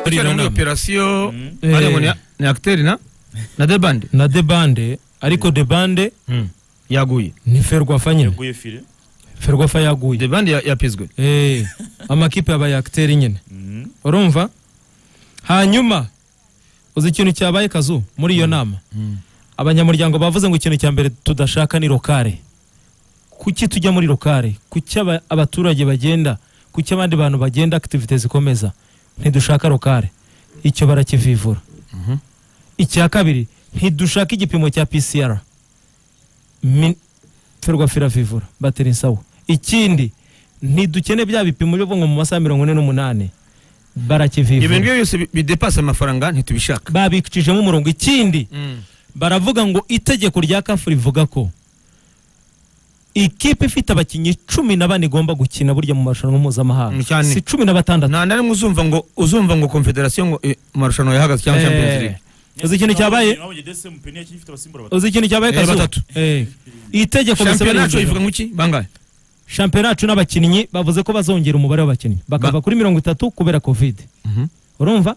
bari muri Njyanama. operasiyo Eh. bari ngo ni- ni akiteri na na the band na the bande ariko the bande Mm. yaguye ni ferwafa nyine yaguye fire ferwafa yaguye the band ya- yapizwe Eh, amakipe yabaye akiteri nyine urumva hanyuma uzi ikintu cyabaye kazu muri iyo nama abanyamuryango bavuze ngo ikintu cya mbere tudashaka ni lokale kuki tujya muri lokale kuki aba- abaturage bagenda kuki abandi bantu bagenda akitivite zikomeza ntidushaka lokale icyo barakivivura icya kabiri ntidushaka igipimo cya pcr Mi- ferwafa iravivura bateri nsawa ikindi ntidukene bya bipimo byo mu masaha mirongo ine n'umunani ibintu barakivivura byo byose bi- bidepasa amafaranga ntitubishaka babicishemo umurongo ikindi Mm. baravuga ngo itegeko rya kafu rivuga ko ikipe ifite abakinnyi cumi na bane igomba gukina burya mu marushanwa Mm, mpuzamahanga cyane. si cumi na batandatu nta na rimwe uzumva ngo uzumva ngo confederation ngo eh, amarushanwa yahagaze cyangwa champions Eh, league uzi ikintu cyabaye abonye DSM peni yakiri ifite abasimbura batatu uzi ikintu cyabaye Eh, Kazu? batatu. Eh, itegeko shampiyona yacu rivuga ivuga ngo iki bangahe shampiyona n'abakinnyi bavuze ko bazongera umubare w'abakinnyi bakava Ba- kuri mirongo itatu kubera covid urumva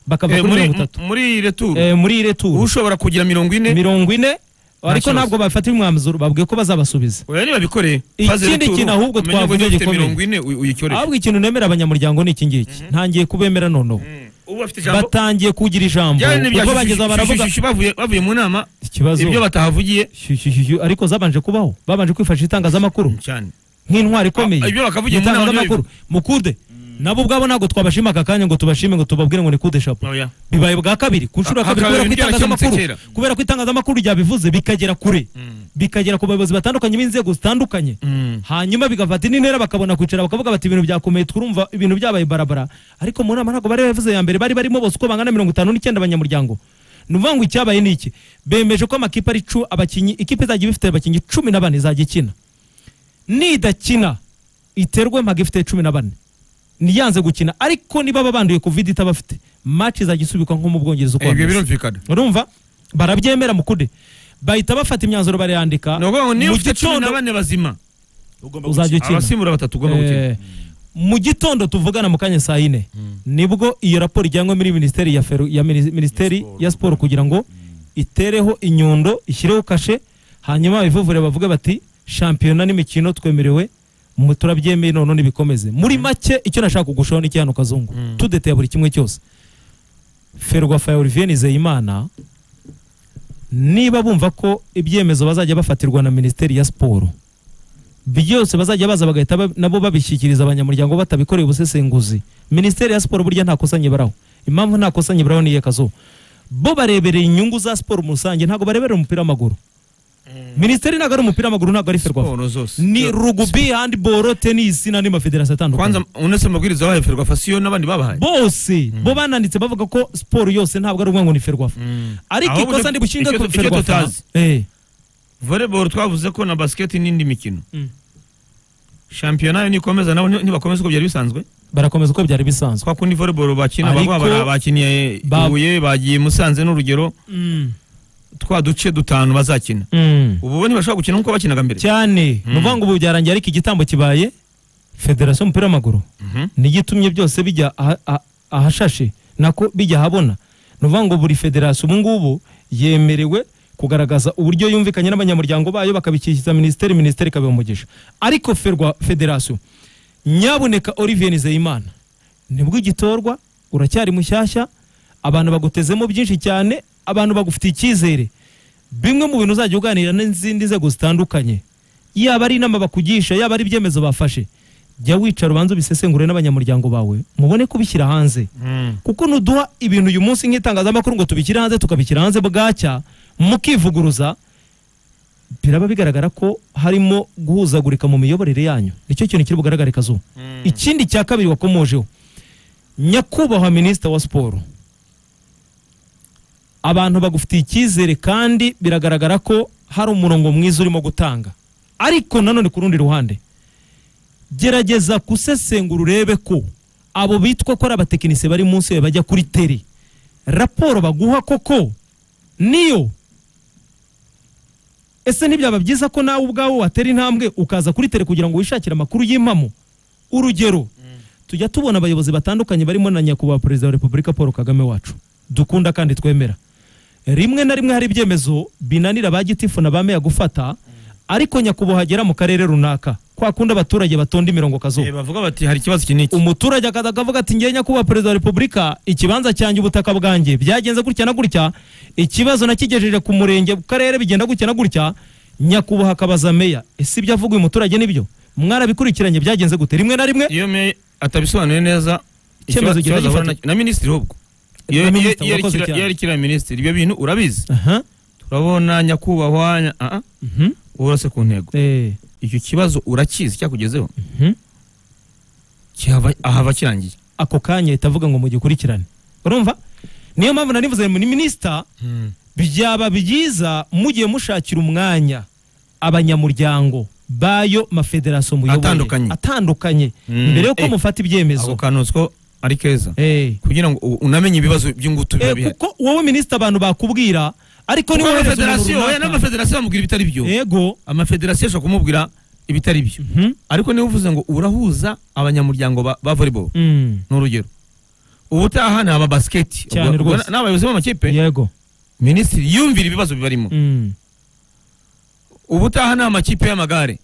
bakava Eh, kuri muri mirongo itatu muri iyi retour Eh, muri ire turu ushobora kugira mirongo ine mirongo ine ariko kibazo. ntabwo bafatira umwanzuro babwiye ko bazabasubiza oya niba bikore Ikindi kintu ahubwo twavuze gikomeye. mirongo ine uy- uyikoreshe ahubwo ikintu nemera abanyamuryango ni iki ngiki ntangiye kubemera noneho ubu bafite ijambo batangiye kugira ijambo Byari n'ibya kuko shyushyu- bageza shyushyu- baravuga shyushyu bavuye- bavuye mu nama ikibazo ibyo batahavugiye Shyushyu, shyushyu, ariko zabanje kubaho babanje kwifashisha itangazamakuru cyane nk'intwari ikomeye Ah, ibyo bakavugira mu nama itangazamakuru mukude nabo ubwabo ntabwo twabashima aka kanya ngo tubashime ngo tubabwire ngo ni kude shapu oya bibaye bwa kabiri ku nshuro ya Ha- kabiri kubera hakaba ko ibintu byarakemutse itangazamakuru kera. kubera ko itangazamakuru ryabivuze bikagera kure bikagera ku bayobozi batandukanye b'inzego zitandukanye hanyuma bigafata indi ntera bakabona kwicara bakavuga bati ibintu byakomeye turumva ibintu byabaye barabara ariko mu nama ntabwo bari bavuze ya mbere bari barimo bose uko bangana mirongo itanu n'icyenda abanyamuryango ni ukuvuga ngo icyabaye ni iki bemeje ko amakipe ari cu abakinnyi ikipe izajya iba ifite abakinnyi cumi na bane izajya ikina nidakina iterwe mpaga ifite cumi na bane niyanze gukina ariko niba babanduye covid itabafite match izajya isubikwa nko mu bwongereza uko ibyo bameze. birumvikana urumva barabyemera mukude bahita bafata imyanzuro barayandika ni ukuvuga ngo niba Mu ufite cumi na gitondo- bane bazima ugomba uzajya gukina ukina. abasimura batatu ugomba gukina Eh, mu gitondo tuvugana mu kanya saa yine nibwo iyo raporo ijyanywe muri minisiteri ya, Feru- ya, Minis- minisiteri ya siporo kugira ngo itereho inyundo ishyireho kashe hanyuma abivuvure bavuge bati shampiyona n'imikino twemerewe mu turabyemeye none nibikomeze muri make icyo nashaka kugushaho ni hano kazungu tudeteye buri kimwe cyose ferwafa ya olivier nizeyimana niba bumva ko ibyemezo bazajya bafatirwa na minisiteri ya siporo byose bazajya baza bagahita ba- nabo babishyikiriza abanyamuryango batabikoreye ubusesenguzi minisiteri ya siporo burya nta kosa nyibaraho impamvu nta kosa nyibaraho ni iye kazuba bo barebereye inyungu za siporo mu rusange ntabwo bareberera umupira w'amaguru minisiteri ntabwo ari umupira w'amaguru ntabwo ari ferwafa Siporo zose ni rugubi handiboro tenisi n'andi mafederasi atandukanye kwanza unese amabwiriza bahaye ferwafa siyo n'abandi babahaye bose bo bananditse bavuga ko siporo yose ntabwo ari ukuvuga ngo ni ferwafa ariko Ahubwo ikosa ndi bushinge icyo- ku icyo ferwafa tutazi. Eh, volleyball twavuze ko na basket n'indi mikino Mm. shampiyona yo nikomeza nabo ni- ntibakomeza uko byari bisanzwe barakomeza uko byari bisanzwe kwa kundi volleyball bakina Ariko- baba bara- bakiniye Ba- ibuye bagiye musanze n'urugero Mm, twa duce dutanu bazakina mm. ubu bo ntibashobora gukina nk'uko bakinaga mbere cyane ni ukuvuga ngo ubu byarangiye ariko igitambo kibaye federasiyo y'umupira w'amaguru Mhm. niyo itumye byose bijya aha- aha- ahashashe nako bijya ahabona ni ukuvuga ngo buri federasiyo ubu ngubu yemerewe kugaragaza uburyo yumvikanye n'abanyamuryango bayo bakabikiriza minisiteri minisiteri ikabiha umugisha ariko ferwa federasiyo nyabuneka olivier nizeyimana nibwo igitorwa uracyari mushyashya abantu bagutezemo byinshi cyane abantu bagufitiye icyizere bimwe mu bintu uzajya uganira n'izindi nzego zitandukanye yaba ari inama bakugisha yaba ari ibyemezo bafashe jya wicara ubanza ubisesengure n'abanyamuryango bawe mubone kubishyira hanze Mm. kuko nuduha ibintu uyu munsi nk'itangazamakuru ngo tubishyire hanze tukabishyira hanze bwacya mukivuguruza biraba bigaragara ko harimo guhuzagurika mu miyoborere yanyu nicyo kintu kiri bugaragare kazuba ikindi cya kabiri wakomojeho nyakubahwa minisita wa siporo abantu bagufitiye icyizere kandi biragaragara ko hari umurongo mwiza urimo gutanga ariko nanone ku rundi ruhande gerageza gusesengura urebe ko abo bitwa ko ari abatekinisiye bari munsi yawe bajya kuri teri raporo baguha koko niyo ese ntibyaba byiza ko nawe ubwawe watera intambwe ukaza kuri tele kugira ngo wishakire amakuru y'impamo urugero tujya tubona abayobozi batandukanye barimo na nyakubahwa perezida wa repubulika paul kagame wacu dukunda kandi twemera rimwe na rimwe hari ibyemezo binanira ba gitifu na ba meya gufata ariko nyakubahwa agera mu karere runaka kwa kundi abaturage batonda imirongo kazuba Eh, bavuga bati hari ikibazo iki n'iki umuturage akaza akavuga ati njye nyakubahwa perezida wa repubulika ikibanza cyanjye ubutaka bwanjye byagenze gutya na gutya ikibazo nakigejeje ku murenge ku karere bigenda gutya na gutya nyakubahwa akabaza meya ese ibyo avuga uyu muturage nibyo mwarabikurikiranye byagenze gute rimwe na rimwe iyo meya atabisobanuye neza Icyemezo ikiba- gihita ikibazo ahura gifatirwa. na- na minisitiri ubwo Na Iyo- iyo- minisitiri iyo ari urakoze kira- cyane. iyo ari kiriya minisitiri ibyo bintu urabizi aha turabona nyakubahwa nya- ah, ah, mhm, urase ku ntego eh, icyo kibazo urakizi cyakugezeho mhm. kihava- ahava kirangiye ako kanya ahita avuga ngo mugikurikirane urumva niyo mpamvu nanivuze ni minisita byaba byiza mugiye mushakira umwanya abanyamuryango bayo mafederasiyo muyoboye Atandukanye. atandukanye Mm, mbere yuko eh, mufata ako ibyemezo kantu utwo ari keza Eh, kugira ngo u- unamenye ibibazo by'ingutu biba eh, bihari kuko wowe minisita abantu bakubwira ariko niwe kuko wohereza umuntu amafederasiyo oya runaka. n'amafederasiyo bamubwira ibitari byo yego amafederasiyo ashobora kumubwira ibitari byo Mhm, ariko niba uvuze ngo urahuza abanyamuryango ba, ba volleyball mm, ni urugero ubutaha ni ababasiketi Cyane Ubwo- ubwo rwose. ni abayobozi b'amakipe yego minisitiri yumvira ibibazo bibarimo mm, ubutaha ni amakipe y'amagare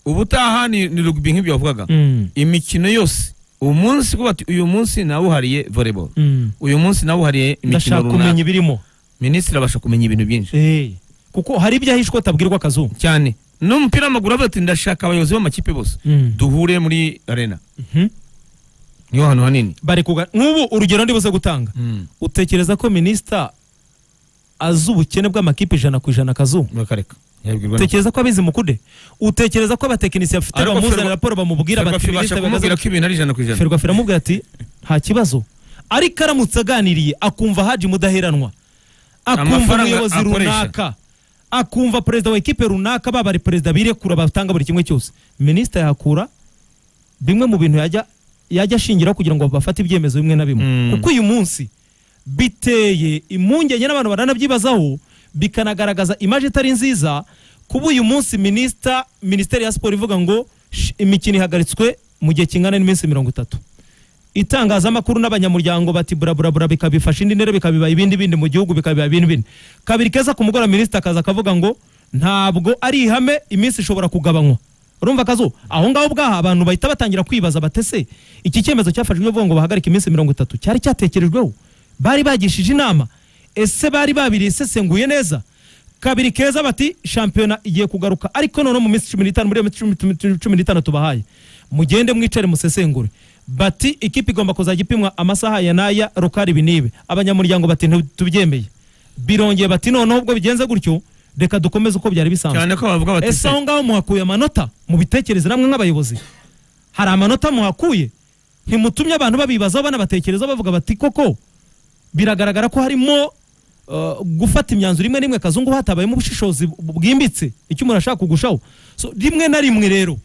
ubutaha ni, ni rugby nk'ibyo wavugaga mm, imikino yose umunsi kuba ati uyu munsi nawuhariye volleyball mm. uyu munsi nawuhariye imikino ndashaka kumenya runaka ibirimo minisitiri abasha kumenya ibintu byinshi Eh, kuko hari ibyo ahishwe utabwirwa akazuba cyane n'umupira w'amaguru avuga ati ndashaka abayobozi b'amakipe bose Mm. duhure muri arena Mhm. niho hantu hanini bari kuga nk'ubu urugero ndibuze gutanga utekereza ko minisita azi ubukene bw'amakipe ijana ku ijana akazuba bakareka yabwirwa na- utekereza ko abizi mukude utekereza ko abatekinisiye afite Ariko bamuzanira Ferwa- raporo bamubwira Ferwafa bati ibasha "Minisita kumubwira Bigaza- ko ibintu ari ijana ku ijana ferwafa iramubwira ati nta kibazo ariko aramutse aganiriye akumva haji mudaheranwa akumva Amafaranga umuyobozi akoresha. runaka akumva perezida wa ekipe runaka baba ari perezida birekura batanga buri kimwe cyose minisita yakura bimwe mu bintu yajya yajya ashingiraho kugira ngo bafate ibyemezo bimwe na bimwe Mm. kuko uyu munsi biteye impungenge n'abantu baranabyibazaho bikanagaragaza imaje itari nziza kuba uyu munsi minisita minisiteri ya siporo ivuga ngo "Sh- imikino ihagaritswe mu gihe kingana n'iminsi mirongo itatu itangazamakuru n'abanyamuryango bati buraburabura bikabifasha indi ntera bikabiba ibindi bindi mu gihugu bikabiba ibindi bindi kabiri keza ku mugoroba minisita akaza akavuga ngo ntabwo ari ihame iminsi ishobora kugabanywa urumva akazu aho ngaho ubwaha abantu bahita batangira kwibaza batese iki cyemezo cyafashwe bavuga ngo bahagarike iminsi mirongo itatu cyari cyatekerejweho bari bagishije inama ese bari babisesenguye neza kabiri keza bati shampiyona igiye kugaruka ariko noneho mu minsi cumi n'itanu muri iyo minsi cumi- cumi- cumi n'itanu tubahaye mugende mwicare musesengure bati ikipe igomba kuzajya ipimwa amasaha ya n'aya rukari ibi n'ibi abanyamuryango bati "Ntitubyemeye." birongeye bati noneho ubwo bigenze gutyo reka dukomeze uko byari bisanzwe cyane ko bavuga bati ese aho ngaho muhakuye amanota mubitekereze namwe nk'abayobozi hari amanota muhakuye ntimutumye abantu babibazaho banabatekerezaho bavuga bati koko biragaragara ko harimo uh, gufata imyanzuro imwe n'imwe kazungu hatabayemo ubushishozi bu- bwimbitse icyo umuntu ashaka kugushaho so, rimwe na rimwe rero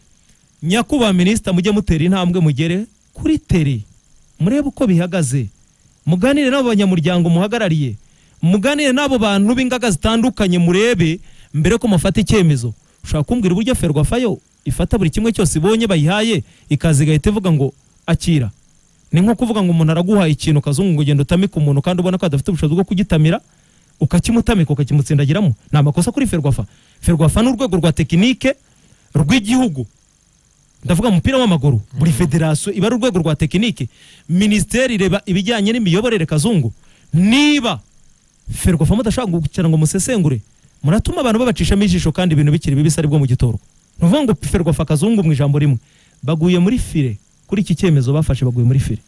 nyakubahwa minisita mujye mutera intambwe mugere kuri tere murebe uko bihagaze muganire n'abo banyamuryango muhagarariye muganire n'abo bantu b'ingaga zitandukanye murebe mbere ko mufata icyemezo ushobora kumbwira uburyo ferwafayo ifata buri kimwe cyose ibonye bayihaye ikaza igahita ivuga ngo akira ni nko kuvuga ngo umuntu araguhaye ikintu kazungu ngo ugenda utamike umuntu kandi ubona ko adafite ubushobozi bwo kugitamira ukakimutamika ukakimutsindagiramo ni amakosa kuri ferwafa ferwafa ni urwego rwa tekinike rw'igihugu ndavuga mu mupira w'amaguru buri federasiyo iba ari urwego rwa tekinike minisiteri ireba ibijyanye n'imiyoborere kazungu niba ferwafa mudashaka gukicara ngo musesengure muratuma abantu babacishamo ijisho kandi ibintu bikiri bibisi aribwo mu gitorwa ni ukuvuga ngo ferwafa kazungu mu ijambo rimwe baguye muri fire kuri iki cyemezo bafashe baguye muri fire